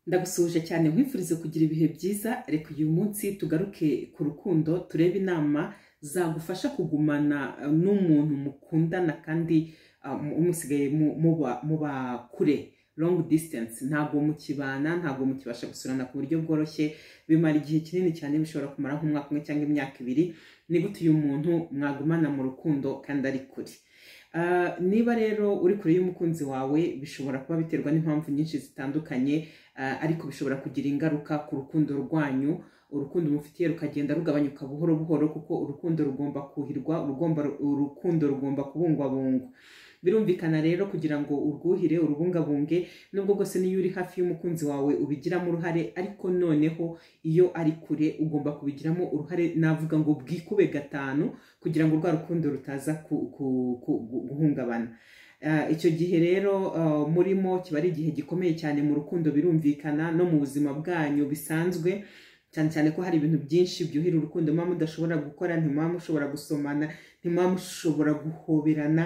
ndagusuhuje cyane nkwifurize kugira ibihe byiza reka uyu munsi tugaruke ku rukundo turebe inama zagufasha kugumana n'umuntu mukundana kandi ah, mu- umusigaye mu- muba muba kure long distance ntabwo mukibana ntabwo mukibasha gusurana ku buryo bworoshye bimara igihe kinini cyane bishobora kumara nk'umwaka umwe cyangwa imyaka ibiri ni gute uyu muntu mwagumana mu rukundo kandi ari kure Ah, niba rero uri kure y'umukunzi wawe bishobora kuba biterwa n'impamvu nyinshi zitandukanye ah, ariko bishobora kugira ingaruka ku rukundo rwanyu urukundo umufitiye rukagenda rugabanyuka buhoro buhoro kuko urukundo rugomba kuhirwa urugomba urukundo rugomba kubungwabungwa birumvikana rero kugira ngo urwuhire urubungabunge nubwo bwose n'iyo uri hafi y'umukunzi wawe ubigiramo uruhare ariko noneho iyo ari kure ugomba kubigiramo uruhare navuga ngo bwikube gatanu kugira ngo rwa rukundo rutaza ku- ku- ku- gu- guhungabana Ah, icyo gihe rero ah, murimo kiba ari igihe gikomeye cyane mu rukundo birumvikana no mu buzima bwanyu bisanzwe cyane cyane ko hari ibintu byinshi byuhira urukundo muba mudashobora gukora ntimuba mushobora gusomana ntimuba mushobora guhoberana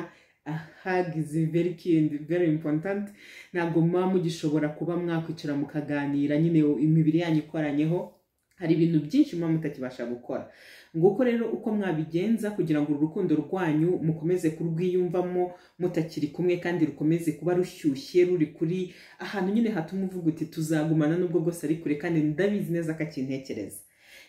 ahagize very kind very important ntabwo muba mugishobora kuba mwakwicara mukaganira nyine imibiri yanyu ikoranyeho hari ibintu byinshi muba mutakibasha gukora nguko rero uko mwabigenza kugira ngo uru rukundo rwanyu mukomeze kurwiyumvamo mutakiri kumwe kandi rukomeze kuba rushyushye ruri kuri ahantu nyine hatuma uvuga uti tuzagumana nubwo bwose ari kure kandi ndabizi neza ko akintekereza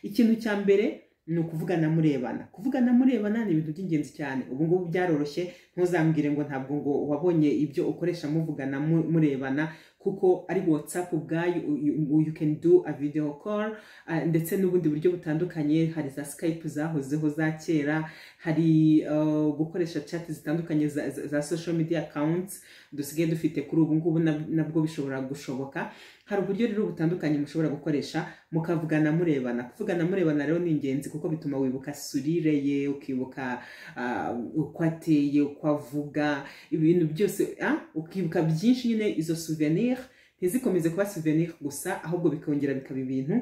ikintu cya mbere ni ukuvugana murebana kuvugana murebana ni ibintu by'ingenzi cyane ubu ngubu byaroroshye ntuzambwire ngo ntabwo ngo wabonye ibyo ukoresha muvugana mu- murebana kuko ari whatsapp ubwayo you, you- you can do a video call ah, ndetse n'ubundi buryo butandukanye hari za skype zahozeho za kera hari ah, gukoresha chat zitandukanye za, za, za social media accounts dusigaye dufite kuri ubu ngubu na- nabwo bishobora gushoboka hari uburyo rero butandukanye mushobora gukoresha mukavugana murebana kuvugana murebana rero ni ingenzi kuko bituma wibuka surire ye ukibuka ah, uko ateye uko avuga ibintu byose ah, ukibuka byinshi nyine izo souvenir ntizikomeze kuba souvenir gusa ahubwo bikongera bikaba ibintu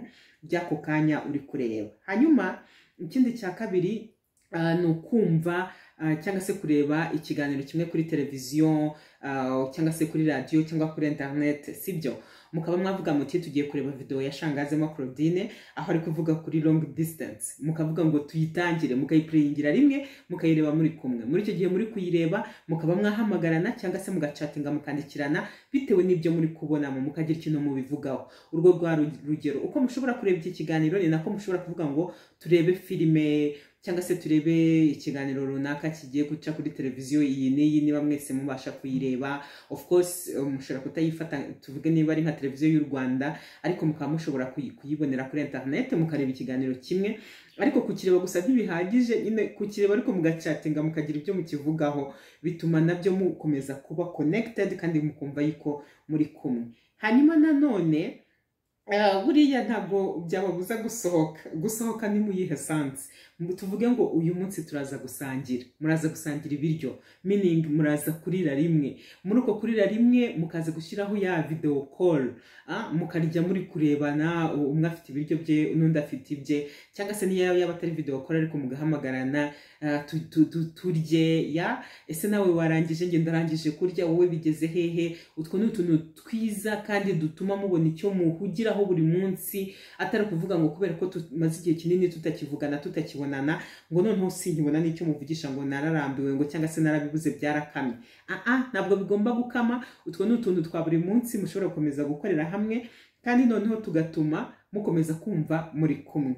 by'ako kanya uri kureba hanyuma ikindi cya kabiri ah, ni ukumva ah, cyangwa se kureba ikiganiro kimwe kuri televiziyo Uh, cyangwa se kuri radiyo cyangwa kuri interineti sibyo mukaba mwavuga muti tugiye kureba videwo ya shangazemo claudine aho ari kuvuga kuri long distance mukavuga ngo tuyitangire mukayipureyingira rimwe mukayireba muri kumwe muri icyo gihe muri kuyireba mukaba mwahamagarana cyangwa se mugacatinga mukandikirana bitewe n'ibyo muri kubonamo mukagira ikintu mubivugaho urwo rwa ru- rugero uko mushobora kureba iki kiganiro ni nako mushobora kuvuga ngo turebe filime cyangwa se turebe ikiganiro runaka kigiye guca kuri televiziyo iyi n'iyi niba mwese mubasha kuyireba of course eh, mushobora kutayifata tuvuge niba ari nka televiziyo y'u rwanda ariko mukaba mushobora kuyi- kuyibonera kuri internet mukareba ikiganiro kimwe ariko kukireba gusa ntibihagije nyine kukireba ariko mugacatinga mukagira ibyo mukivugaho bituma nabyo mukomeza kuba connected kandi mukumva yuko muri kumwe hanyuma nanone eh, buriya ntabwo byababuza gusohoka gusohoka ni mu yihe sansi Mu- tuvuge ngo uyu munsi turaza gusangira muraza gusangira ibiryo meaning muraza kurira rimwe muri uko kurira rimwe mukaza gushyiraho ya video call ah, mukarya muri kurebana u- umwe afite ibiryo bye n'undi afite ibye cyangwa se niyo yaba atari video call ariko mugahamagarana ah, tu- tu- tu- turye ya ese nawe warangije njye ndarangije kurya wowe bigeze hehe utwo ni utuntu twiza kandi dutuma mubona icyo muhugiraho buri munsi atari ukuvuga ngo kubera ko tumaze igihe kinini tutakivugana tutakibonana ngo noneho sinkibona n'icyo muvugisha ngo nararambiwe ngo cyangwa se narabibuze byarakamye aha ntabwo bigomba gukama utwo ni utuntu twa buri munsi mushobora gukomeza gukorera hamwe kandi noneho tugatuma mukomeza kumva muri kumwe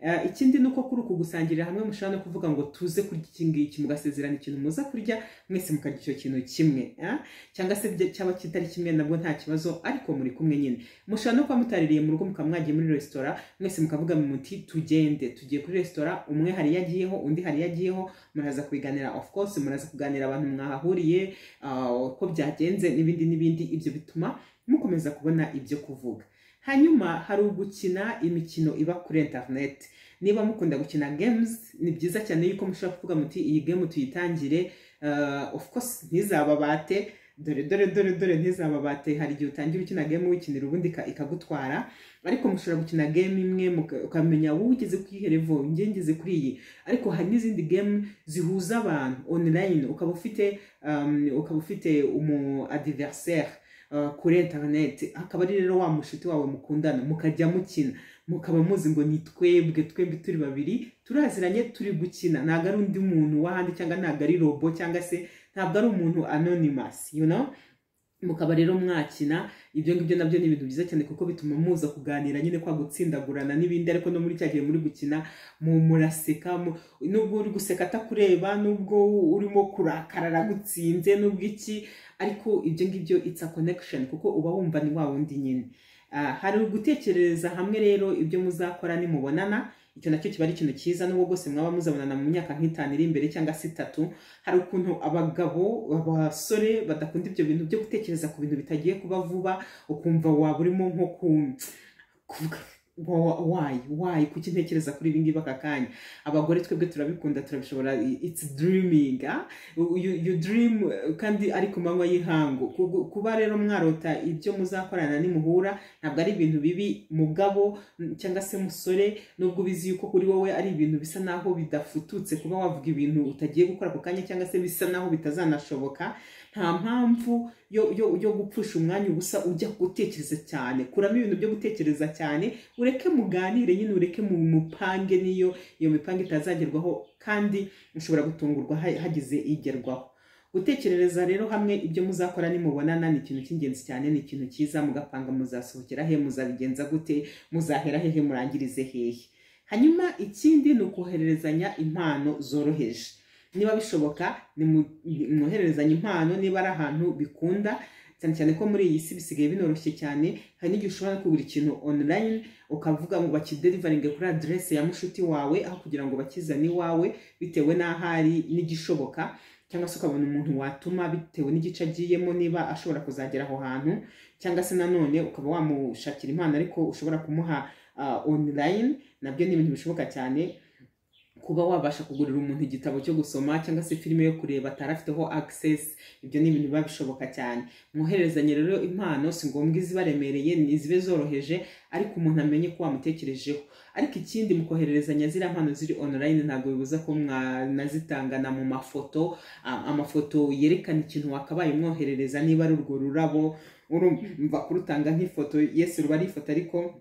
Eh, ikindi ni uko kuri uku gusangirira hamwe mushobora no kuvuga ngo tuze kurya iki ngiki mugasezerana ikintu muza kurya mwese mukarya icyo kintu kimwe ah? cyangwa se bya- cyaba kitari kimwe nabwo nta kibazo ariko muri kumwe nyine mushobora no kuba mutaririye mu rugo mukaba mwagiye muri resitora mwese mukavuga mu muti tugende tugiye kuri resitora umwe hari iyo agiyeho undi hari iyo agiyeho muraza kubiganira of course muraza kuganira abantu mwahahuriye ah, uko byagenze n'ibindi n'ibindi ibyo bituma mukomeza kubona ibyo kuvuga hanyuma hari ugukina imikino iba kuri internet niba mukunda gukina games ni byiza cyane yuko mushobora kuvuga muti iyi game tuyitangire ah, of course ntizababate dore dore dore dore ntizababate hari igihe utangira ukina game wikinira ubundi ika- ikagutwara ariko mushobora gukina game imwe muka- ukamenya wowe ugeze kuri iyi level njye ngeze kuri iyi ariko hari n'izindi game zihuza abantu online ukaba ufite um, ukaba ufite umu adversaire ah, kuri interineti akaba ari rero wa mushuti wawe mukundana mukajya mukina mukaba muzi ngo ni twebwe twembi turi babiri turaziranye turi gukina ntabwo ari undi muntu w'ahandi cyangwa ntabwo ari robo cyangwa se ntabwo ari umuntu anonymous you know mukaba rero mwakina ibyo ngibyo nabyo ni ibintu byiza cyane kuko bituma muza kuganira nyine kwa gutsindagurana n'ibindi ariko no muri cya gihe muri gukina mu muraseka mu- nubwo uri guseka atakureba nubwo urimo kurakara aragutsinze nubwo iki ariko ibyo ngibyo it's a connection kuko uba wumva ni wa wundi nyine Ah, hari ugutekerereza hamwe rero ibyo muzakora nimubonana icyo nacyo kiba ari ikintu cyiza n'ubwo bwose mwaba muzabonana mu myaka nk'itanu iri imbere cyangwa se itatu hari ukuntu abagabo abasore badakunda ibyo bintu byo gutekereza ku bintu bitagiye kuba vuba ukumva waba urimo nko ku kuvuga wa- wayi wayi kuki ntekereza kuri ibi ngibi aka kanya abagore twebwe turabikunda turabishobora i- it's dreaming ah? you, you dream eh, kandi ari ku manywa y'ihangu Ku- kuba rero mwarota ibyo muzakorana nimuhura ntabwo ari ibintu bibi mugabo mm, cyangwa se musore nubwo ubizi yuko kuri wowe ari ibintu bisa naho bidafututse kuba wavuga ibintu utagiye gukora ako kanya cyangwa se bisa naho bitazanashoboka nta mpamvu yo, yo, yo gupfusha umwanya ubusa ujya gutekereza cyane kuramo ibintu byo gutekereza cyane ureke muganire nyine ureke mu mupange niyo iyo mipango itazagerwaho kandi mushobora gutungurwa ha- hagize igerwaho gutekerereza rero hamwe ibyo muzakora nimubonana ni ikintu cy'ingenzi cyane ni ikintu cyiza mugapanga muzasohokera he muzabigenza gute muzahera hehe murangirize hehe hanyuma ikindi ni ukohererezanya impano zoroheje niba bishoboka nimwohererezanya impano niba ari ahantu bikunda cyane cyane ko muri iyi si bisigaye binoroshye cyane hari n'igihe ushobora kugura ikintu online ukavuga ngo bakiderivaringe kuri aderesi ya mushuti wawe aho kugira ngo bakizane iwawe bitewe n'aho ari n'igishoboka cyangwa se ukabona umuntu watuma bitewe n'igice agiyemo niba ashobora kuzagera aho hantu cyangwa se nanone ukaba wamushakira impano ariko ushobora kumuha ah, online nabyo ni ibintu bishoboka cyane kuba wabasha kugurira umuntu igitabo cyo gusoma cyangwa se filime yo kureba atari afiteho access ibyo ni ibintu biba bishoboka cyane mwohererezanye rero impano si ngombwa izibaremereye ni zibe zoroheje ariko umuntu amenye ko wamutekerejeho ariko ikindi mukohererezanya ziriya mpano ziri online ntabwo bibuza ko mwanazitangana mu mafoto am- amafoto yerekana ikintu wakabaye umwoherereza niba ari urwo rurabo urumva kurutanga nk'ifoto yesi ruba ari ifoto ariko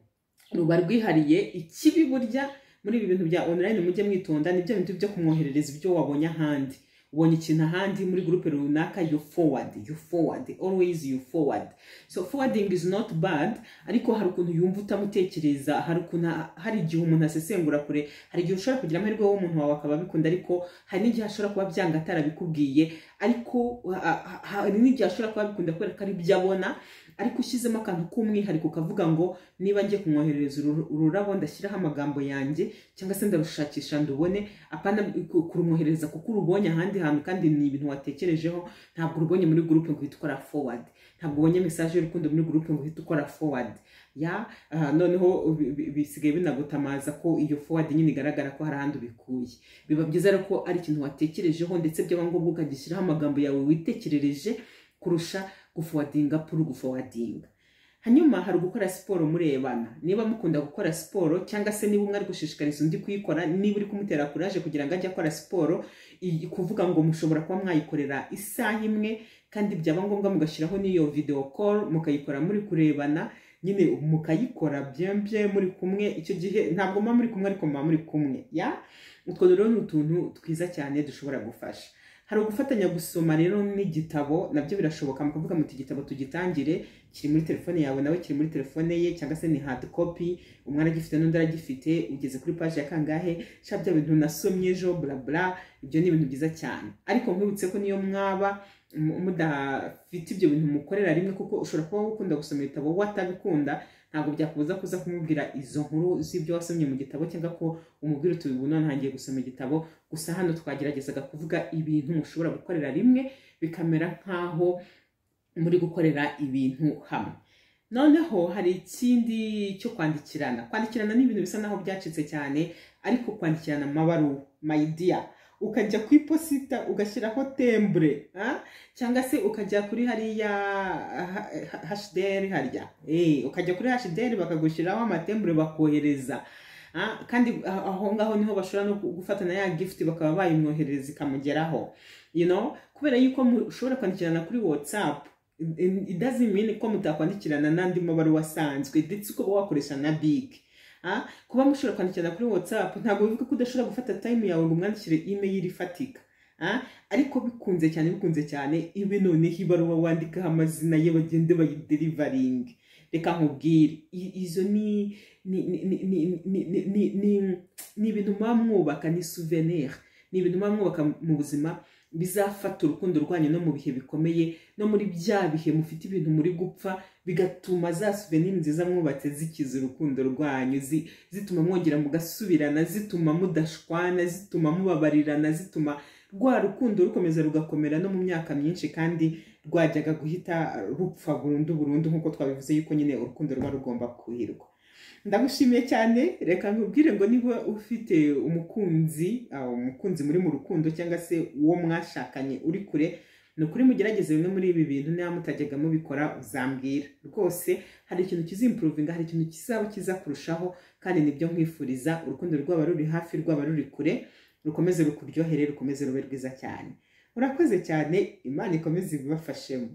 ruba rwihariye ikibi burya muri ibi bintu bya online mujye mwitonda ni bya bintu byo kumwoherereza ibyo wabonye ahandi ubonye ikintu ahandi muri gurupe runaka you forward you forward always you forward so forwarding is not bad ariko hari ukuntu yumva utamutekereza hari ukuntu hari igihe umuntu asesengura kure hari igihe ushobora kugira amahirwe w'umuntu wawe akaba abikunda ariko hari n'igihe ashobora kuba byanga atarabikubwiye ariko ah, ah, hari n'igihe ashobora kuba abikunda kubera ko ari ibyo abona ariko ushyizemo akantu k'umwihariko ukavuga ngo niba ngiye kumwoherereza uru- ururabo ndashyiraho amagambo yanjye cyangwa se ndarushakisha ndubone apana ku- kurumwohereza kuko urubonye ahandi hantu kandi ni ibintu watekerejeho ntabwo urubonye muri gurupe ngo uhite ukora forward ntabwo ubonye mesaje y'urukundo muri gurupe ngo uhite ukora forward ya ah, noneho bi- bi- bisigaye binagutamaza ko iyo forward nyine igaragara ko hari ahandi ubikuye biba byiza rero ko ari ikintu watekerejeho ndetse byaba ngombwa ukagishyiraho amagambo yawe witekerereje kurusha gufowadinga puru gufowadinga hanyuma hari ugukora siporo murebana niba mukunda gukora siporo cyangwa se niba umwe ari gushishikariza undi kuyikora niba uri kumutera kuraje kugira ngo ajye akora siporo iyi- kuvuga ngo mushobora kuba mwayikorera isaha imwe kandi byaba ngombwa mugashyiraho n'iyo video call mukayikora muri kurebana nyine mukayikora byembye muri kumwe icyo gihe ntabwo muba muri kumwe ariko muba muri kumwe ya utwo rero ni utuntu twiza cyane dushobora gufasha hari ugufatanya gusoma rero n'igitabo nabyo birashoboka mukavuga muti igitabo tugitangire kiri muri telefone yawe nawe kiri muri telefone ye cyangwa se ni hard copy umwe aragifite n'undi aragifite ugeze kuri paji ya kangahe sha bya bintu nasomye ejo bla bla ibyo ni ibintu byiza cyane ariko nkwibutse ko niyo mwaba mu- mudafite ibyo bintu mukorera rimwe kuko ushobora kuba ukunda gusoma ibitabo we atabikunda ntabwo byakubuza kuza kumubwira izo nkuru z'ibyo wasomye mu gitabo cyangwa ko umubwira uti ubu none ntangiye gusoma igitabo gusa hano twageragezaga kuvuga ibintu mushobora gukorera rimwe bikamera nk'aho muri gukorera ibintu hamwe noneho hari ikindi cyo kwandikirana kwandikirana ni ibintu bisa naho byacitse cyane ariko kwandikirana amabaruwa mayidiya ukajya ku iposita ugashyiraho tembure ah? cyangwa se ukajya kuri hariya ha- ha- hashderi harya Eh, ukajya kuri hashderi bakagushyiraho amatembure bakohereza Ah, kandi ah, aho ngaho niho bashobora no gufatana ya gift bakaba bayimwoherereza ikamugeraho you know kubera yuko mushobora kwandikirana kuri whatsapp it doesn't mean ko mutakwandikirana n'andi mabaruwa asanzwe ndetse ukaba wakoresha na bigi kuba mushobora kwandikirana kuri whatsapp ntabwo bivuga ko udashobora gufata time yawe ngo umwandikire email ifatika ariko bikunze cyane bikunze cyane ibe noneho ibaruwa wandikaho amazina ye bagende bayiderivaringe reka nkubwire izo ni ni ibintu muba mwubaka ni souvenir ni ibintu muba mwubaka mu buzima bizafata urukundo rwanyu no mu bihe bikomeye no muri bya bihe mufite ibintu muri gupfa bigatuma za suveniri nziza mwubatse zikiza urukundo rwanyu zituma mwongera mugasubirana zituma mudashwana zituma mubabarirana zituma rwa rukundo rukomeza rugakomera no mu myaka myinshi kandi rwajyaga guhita rupfa burundu burundu nk'uko twabivuze yuko nyine urukundo ruba rugomba kuhirwa ndagushimiye cyane reka nkubwire ngo niba ufite umukunzi umukunzi muri mu rukundo cyangwa se uwo mwashakanye uri kure ni ukuri mugerageze bimwe muri ibi bintu niba mutajyaga mubikora uzambwira rwose hari ikintu kizimpuruvinga hari ikintu kizaba kiza kurushaho kandi nibyo nkwifuriza urukundo rwaba ruri hafi rwaba ruri kure rukomeze rukuryohere rukomeze rube rwiza cyane urakoze cyane imana ikomeze ibibafashemo